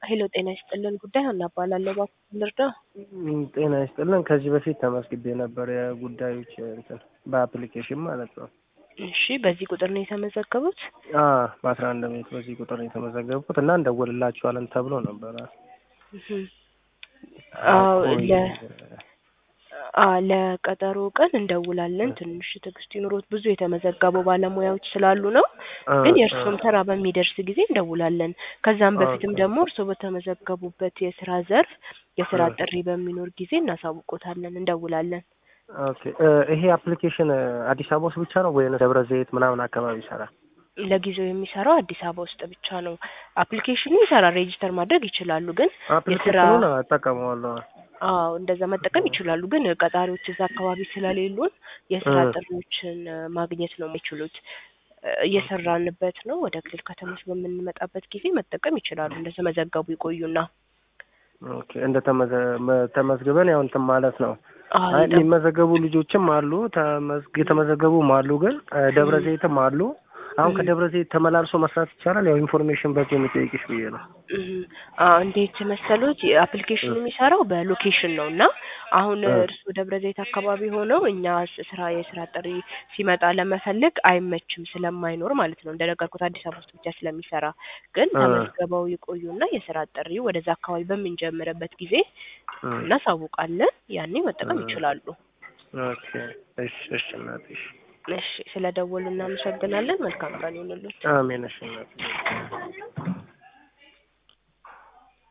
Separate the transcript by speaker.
Speaker 1: ሄሎ ጤና ይስጥልን ጉዳይ ሀና እባላለሁ። እባክዎን ልርዳ?
Speaker 2: ም፣ ጤና ይስጥልን። ከዚህ በፊት ተመዝግቤ ነበር የጉዳዮች እንትን በአፕሊኬሽን ማለት ነው።
Speaker 1: እሺ በዚህ ቁጥር ነው የተመዘገቡት?
Speaker 2: አ በአስራ አንድ ቤት በዚህ ቁጥር ነው የተመዘገብኩት እና እንደውልላችኋለን ተብሎ ነበረ።
Speaker 1: እህ። አዎ
Speaker 2: ቆይ፣
Speaker 1: ለ አ ለቀጠሮ ቀን እንደውላለን። ትንሽ ትዕግስት ይኑሮት። ብዙ የተመዘገቡ ባለሙያዎች ስላሉ ነው።
Speaker 2: አ፣
Speaker 1: ግን
Speaker 2: አ፣
Speaker 1: የእርስዎም ተራ በሚደርስ ጊዜ እንደውላለን። ከዛም በፊትም
Speaker 2: ኦኬ።
Speaker 1: ደግሞ እርስዎ በተመዘገቡበት የስራ ዘርፍ የስራ
Speaker 2: እ፣
Speaker 1: ጥሪ በሚኖር ጊዜ እናሳውቆታለን፣ እንደውላለን።
Speaker 2: ኦኬ። እ፣ ይሄ አፕሊኬሽን አዲስ አበባ ውስጥ ብቻ ነው ወይም ደብረ ዘይት ምናምን አካባቢ ይሰራል?
Speaker 1: ለጊዜው የሚሰራው አዲስ አበባ ውስጥ ብቻ ነው። አፕሊኬሽኑ ይሰራል፣ ሬጂስተር ማድረግ ይችላሉ። ግን የስራ
Speaker 2: አፕሊኬሽኑን እጠቀመዋለሁ።
Speaker 1: አዎ እንደዛ መጠቀም ይችላሉ። ግን ቀጣሪዎች እዛ አካባቢ ስለሌሉን የስራ
Speaker 2: እ፣
Speaker 1: ጥሪዎችን እ፣ ማግኘት ነው የሚችሉት። እ፣ እየሰራንበት ነው። ወደ ክልል ከተሞች በምንመጣበት ጊዜ መጠቀም ይችላሉ። እንደተመዘገቡ ይቆዩና
Speaker 2: ኦኬ። እንደ ተመዘ መ- ተመዝግበን ያው እንትን ማለት ነው።
Speaker 1: አዎ
Speaker 2: አይ
Speaker 1: ይጠብ
Speaker 2: የሚመዘገቡ ልጆችም አሉ፣ ተመዝግ የተመዘገቡም አሉ። ግን እ፣ ደብረ
Speaker 1: እህ
Speaker 2: ዘይትም አሉ። አሁን
Speaker 1: እህ
Speaker 2: ከደብረ ዘይት ተመላልሶ መስራት ይቻላል? ያው ኢንፎርሜሽን በዚህ የሚጠይቅሽ ብዬ ነው።
Speaker 1: እህ አዎ እንዴት መሰሉት? አፕሊኬሽኑ
Speaker 2: እ፣
Speaker 1: የሚሰራው በሎኬሽን ነው እና አሁን
Speaker 2: እ፣
Speaker 1: እርስዎ ደብረ ዘይት አካባቢ ሆነው እኛ ስ- ስራ የስራ ጥሪ ሲመጣ ለመፈለግ አይመችም ስለማይኖር ማለት ነው። እንደነገርኩት አዲስ አበባ ውስጥ ብቻ ስለሚሰራ ግን
Speaker 2: እ፣
Speaker 1: ተመዝግበው ይቆዩና የስራ ጥሪ ወደዛ አካባቢ በምንጀምርበት ጊዜ
Speaker 2: እ፣
Speaker 1: እናሳውቃለን። ያኔ
Speaker 2: እ፣
Speaker 1: መጠቀም ይችላሉ።
Speaker 2: ኦኬ። እሺ፣ እሺ እናትሽ።
Speaker 1: እሺ፣ ስለ ደወሉ እናመሰግናለን። መልካም ቀን ይሁንልዎት።
Speaker 2: አሜን። እሺ እናትሽ።